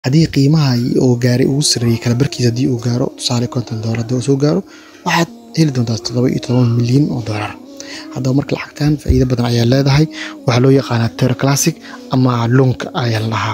haddii qiimaha oo gaaray ugu sarreeyay kala barkiisa haddii uu gaaro tusaale konton doolar haddii uu soo gaaro waxaad heli doontaa toddoba iyo toban milyan oo doolar haddaba marka lacagtan faa'iido badan ayaa leedahay waxaa loo yaqaanaa tero classic ama loonka ayaa la dhahaa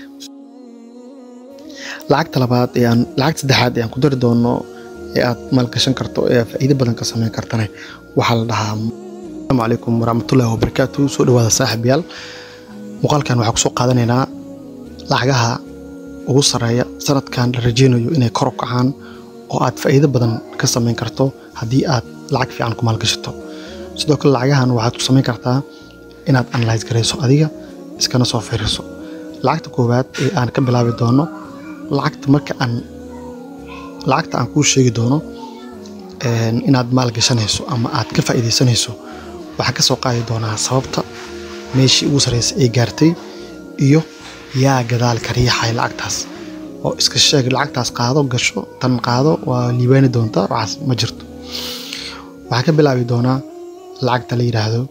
lacagta labaad ee aan lacagta saddexaad ee aan ku dari doono ee aad maalgashan karto ee faa'iido badan ka samayn kartana waxaa la dhahaa asalaamu calaykum waraxmatullahi wabarakaatu soo dhawaada saaxiibayaal muuqaalkan waxaa kusoo qaadanaynaa lacagaha ugu sarreeya sanadkan la rajeynayo inay kor u kacaan oo aad faa'iido badan ka samayn karto haddii aad lacag fiican ku maalgashato sidoo kale lacagahan waxaad ku samayn kartaa inaad analyse garayso adiga iskana soo fiiriso lacagta koowaad ee aan ka bilaabi doono lacagta marka aan lacagta aan kuu sheegi doono inaad maalgashanayso ama aad ka faa'iidaysanayso waxaan ka soo qaadi doonaa sababta meeshii ugu sarreysay ay gaartay iyo yaa gadaal ka riixaya lacagtaas oo iska sheeg lacagtaas qaado gasho tan qaado waa liibaani doontaa waxaas ma jirto waxaan ka bilaabi doonaa lacagta la yidhaahdo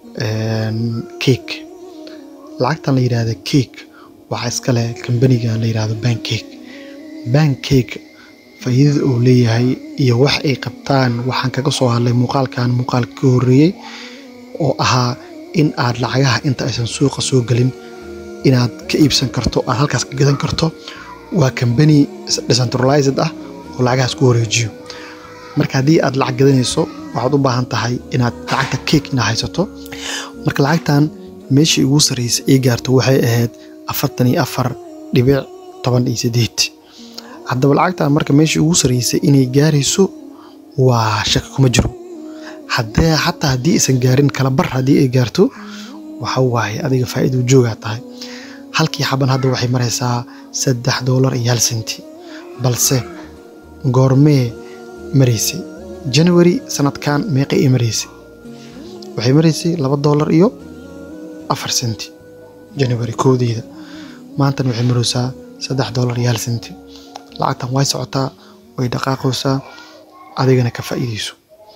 cake lacagtan la yidhaahdo cake waxaa iska leh kambaniga la yidhaahdo bancake bancake faa'iidada uu leeyahay iyo wax ay qabtaan waxaan kaga soo hadlay muuqaalkan muuqaalka ka horreeyey oo ahaa in aad lacagaha inta aysan suuqa soo gelin inaad ka iibsan karto aad halkaas ka gadan karto waa kambani decentralized ah oo lacagahaas ku wareejiyo marka haddii aad lacag gadanayso waxaad u baahan tahay inaad lacagta cake inaad haysato marka lacagtan meeshii ugu sarreysay ay gaarto waxay ahayd afartan iyo afar dhibic toban iyo sideed haddaba lacagtan marka meeshii ugu sarreysay inay gaarayso waa shaki kuma jiro haddee xataa haddii aysan gaarin kala bar haddii ay gaarto waxa waaye adiga faa'iido joogaa tahay halkii xaban hadda waxay maraysaa saddex doolar iyo hal senti balse goormee maraysay january sanadkan meeqa ay maraysay waxay maraysay laba doolar iyo afar senti january koodeeda maantana waxay maraysaa saddex doolar iyo hal senti lacagtan way socotaa way dhaqaaqaysaa adigana ka faa'iidayso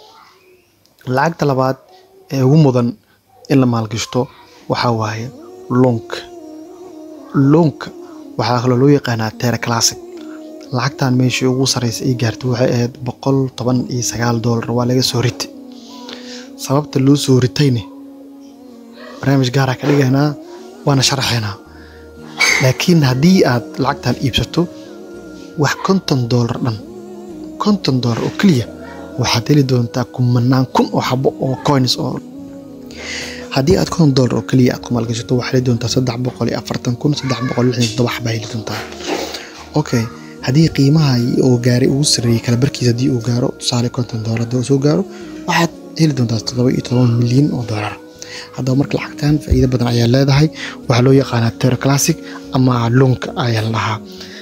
lacagta labaad ee ugu mudan in la maalgashto waxaa waaye loonka loonka waxaa kaloo loo yaqaanaa tera classic lacagtan meeshii ugu sarreysay ay gaartay waxay ahayd boqol toban iyo sagaal doolar waa laga soo ritay sababta loo soo ritayne barnaamij gaara ka dhigaynaa waana sharaxaynaa laakiin haddii aad lacagtan iibsato wax konton doolar dhan konton doolar oo keliya waxaad heli doontaa kumanaan kun oo xabo oo coins oo haddii aad konton doolar oo keliya aad ku maalgashato waxaad heli doontaa saddex boqol iyo afartan kun saddex boqol lixdan toddoba xabaa heli doontaa okay haddii qiimaha oo gaaray ugu sarreeyay kala barkiisa haddii uu gaaro tusaale konton doolar haddii uu soo gaaro waxaad heli doontaa toddoba iyo toban milyan oo doolar haddaba marka lacagtan faa'iido badan ayaa leedahay waxaa loo yaqaanaa tero classic ama loonka ayaa la dhahaa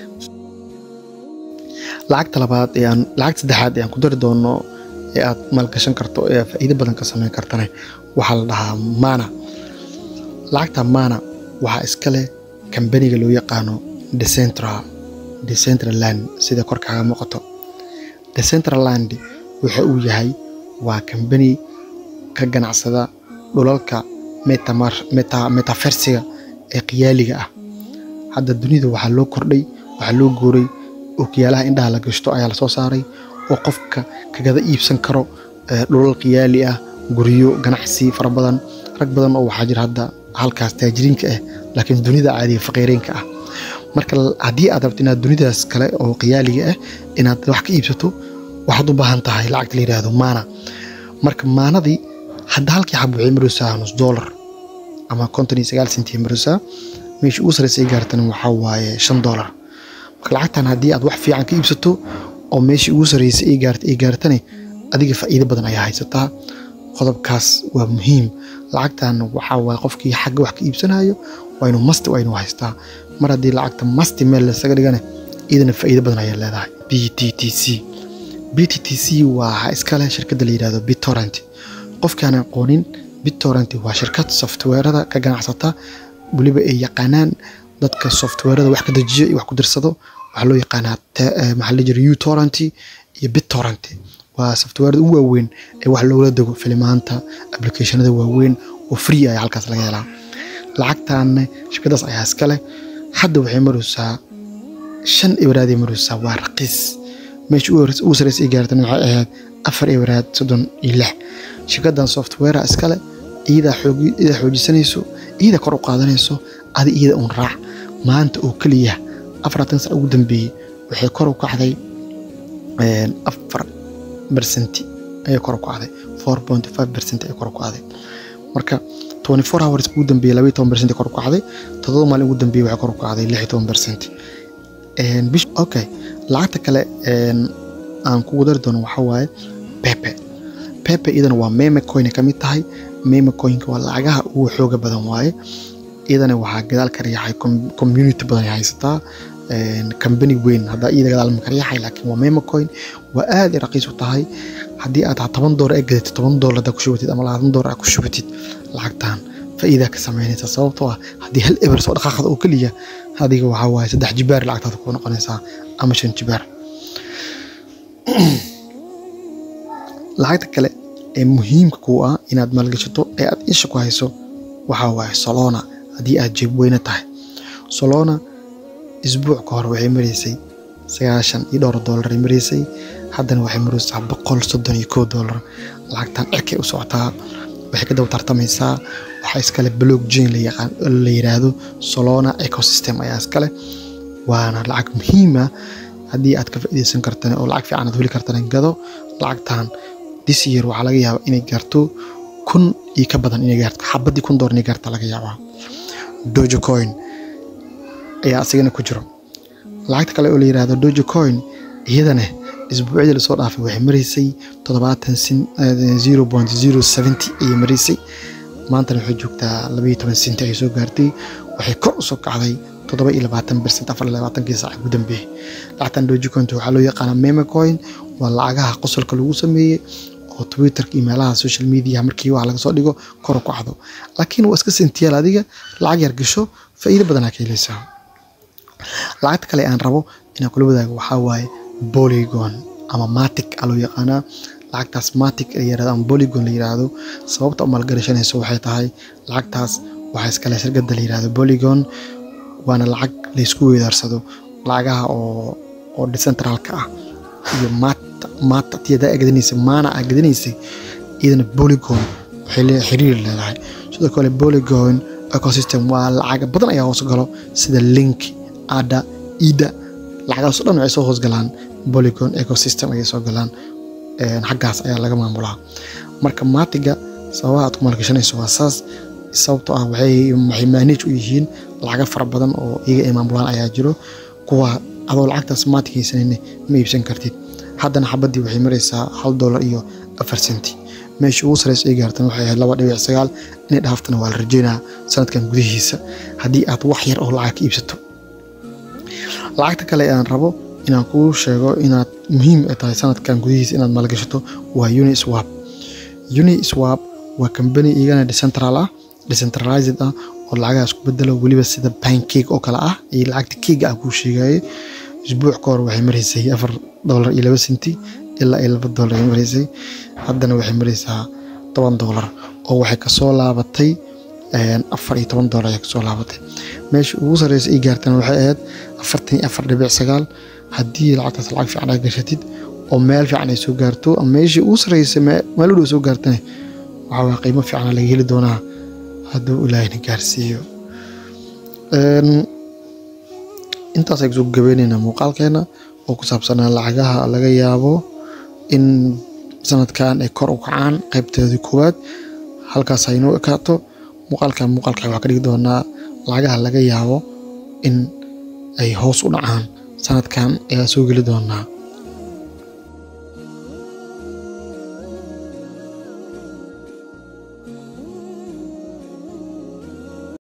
lacagta labaad ee aan lacagta saddexaad ee aan ku dari doono ee aad maalgashan karto ee faa'iido badan ka samayn kartana waxaa la dhahaa mana lacagta mana waxaa iska leh kambaniga loo yaqaano decentral decentraland sida kor kaaga muuqato decentraland waxa uu yahay waa kambani ka ganacsada dhulalka metafersiga ee qiyaaliga ah hadda dunida waxaa loo kordhay waxaa loo guuray ookiyaalaha indhaha la gashto ayaa lasoo saaray oo qofka kagada iibsan karo dhulal qiyaali ah guryo ganacsi fara badan rag badan oo waxaa jira hadda halkaas taajiriinka ah laakiin dunida caadiga faqiireenka ah marka haddii aad rabto inaad dunidaas kale oo qiyaaliga ah inaad wax ka iibsato waxaad u baahan tahay lacagta la yidhaahdo maana marka maanadii hadda halkii xab waxay maraysaa nus doolar ama konton iyo sagaal senti maraysaa meesha ugu sarreysay gaartana waxaa waaye shan doolar marka lacagtan haddii aad wax fiican ka iibsato oo meeshii ugu sarreysay ay gaartay ay gaartane adiga faa'iido badan ayaa haysataa qodobkaas waa muhiim lacagtan waxaa waaye qofkii xagga wax ka iibsanayo waa inuu masti waa inuu haystaa mar haddii lacagta masti meel lasaga dhigane iyadana faa'iido badan ayaa leedahay b t t c b t t c waa iskale shirkadda la yidhahdo bittorrent qofkaan aqoonin bittorrent waa shirkad softweerada ka ganacsata weliba ay yaqaanaan dadka softweerada wax ka dejiyo iyo wax ku dirsado waxaa loo yaqaanaa maxaa la jira utorrent iyo bittorrent waa softweerada ugu waaweyn ee wax loola dego filimaanta applicationada waaweyn oo free ayaa halkaas laga helaa lacagtaanne shirkadaas ayaa iska leh hadda waxay maraysaa shan ibaraadii maraysaa waa raqiis meesha ugu sareysa ay gaartana waxay ahayd afar ibaraad soddon iyo lix shirkadan softwarea iskale iyadaa iyadaa xoojisanayso iyadaa kor u qaadanayso adi iyada uun raac maanta oo keliya afaratan sac ugu dambeeyey waxay kor u kacday afar bersenti ayay kor u kacday four point five percent ayay kor u kacday marka twenty four hours ugu dambeeyey labaiyo toban percent kor u kacday toddoba maalin ugu dambeeyey waxay kor u kacday lix iyo toban percent bish okay lacagta kale aan kugu dari doono waxaa waaye pepe pepe iyadana waa meme coin ka mid tahay meme coinka waa lacagaha ugu xooga badan waaye iyadana waxaa gadaal ka riixay community badan ay haysataa company weyn haddaa iyada gadaal ma ka riixay laakiin waa meme coin waa aad i raqiis u tahay haddii aad toban doolar ay gadatid toban doolar haddaa ku shubatid ama labaatan doolar aad ku shubatid lacagtan faa'iidaa ka samaynaysa sababtoo ah haddii hal eber soo dhaqaaqda oo keliya adiga waxaa waaye saddex jibaar lacagtaada ku noqonaysaa ama shan jibaar lacagta kale ee muhiimka kuu ah inaad maalgashato ee aad isha ku hayso waxaa waaye solona haddii aad jeeb weyne tahay solona isbuuc ka hor waxay maraysay sagaashan iyo dhowr doolar ay maraysay haddana waxay maraysaa boqol soddon iyo kow doolar lacagtan cirkay u socotaa waxay ka daba tartamaysaa waxaa iskale block chain la yiraahdo solona ecosystem ayaa iskale waana lacag muhiima haddii aad ka faa'iidaysan kartana oo lacag fiican aad heli kartana gado lacagtan this year waxaa laga yaabaa inay gaarto kun iyo ka badan inay gaarto xabadii kun doolar inay gaarta laga yaabaa dojo coin ayaa asigana ku jiro lacagta kale oo la yiraahdo dojo coin iyadana isbuucyadii lasoo dhaafay waxay maraysay toddobaatan zero point zero seventy ayay maraysay maantana waxay joogtaa labaiyo toban senti ayay soo gaartay waxay kor usoo kacday toddoba iyo labaatan percent afar iyo labaatankii saac ugu dambeeyey lacagtan dojicointa waxaa loo yaqaanaa meme coin waa lacagaha qosolka lagu sameeyey oo twitterka iyo meelaha social media markii wax laga soo dhigo kor u kacdo laakiin waa iska sentiyaal adiga lacag yar gasho faa'iido badanaa ka helaysaa lacagta kale aan rabo inaan kula wadaago waxaa waaye polygon ama matic a loo yaqaanaa lacagtaas matic la yirahdo ama polygon la yiraahdo sababta u maalgashanayso waxay tahay lacagtaas waxaa iskale shirkada la yirahdo polygon waana lacag laysku weedaarsado lacagaha oo oo decentralka ah iyo mata mata tiyadaa gadanaysay maana aa gadanaysay iyadana polygon waxay le xiriir leedahay sidoo kale polygon ecosystem waa lacaga badan ayaa hoos galo sida link ada ida lacagahaasoo dhan waxay soo hoosgalaan polygon ecosystem ayay soo galaan xaggaas ayaa laga maamulaa marka maatiga sababaha aad ku maalgashanayso waa saas sababtoo ah waxay waxay manage u yihiin lacaga fara badan oo iyaga ay maamulaan ayaa jiro kuwa adoo lacagtaas maatig haysanayna ma iibsan kartid haddana xabadii waxay maraysaa hal doolar iyo afar senti meesha ugu sareysa ay gaartan waxay ahayd laba dhibic sagaal inay dhaaftana waa la rajeynaa sanadkan gudihiisa haddii aad wax yar oo lacag ka iibsato lacagta kale aan rabo inaan kuu sheego inaad muhiim tahay sanadkan gudihiisa inaad maalgashato waa uniswap uniswap waa kambani iyagana decentral ah decentralized ah oo lacagahaas ku bedelo weliba sida pancake oo kale ah iyo lacagta keega ah kuu sheegaye isbuuc ka hor waxay maraysay afar doolar iyo laba senti ilaa iyo laba doolar ay maraysay haddana waxay maraysaa toban doolar oo waxay kasoo laabatay afar iyo toban doolar ayay kasoo laabatay meesha ugu sareysa ay gaartana waxay ahayd afartan iyo afar dhibic sagaal haddii lacagtaas lacag fiican aad gashatid oo meel fiican ay soo gaarto ama meeshii ugu sarreysay meel u dhow soo gaartane waxaa waa qiimo fiicana laga heli doonaa hadduu ilaahina gaarsiiyo intaas ay kusoo gabeyneynaa muuqaalkeena oo ku saabsanaa lacagaha laga yaabo in sanadkan ay kor u kacaan qaybteedii koowaad halkaas haynoo ekaato muuqaalkan muuqaalka waxaa ka dhigi doonaa lacagaha laga yaabo in ay hoos u dhacaan sanadkan ayaa soo geli doonaa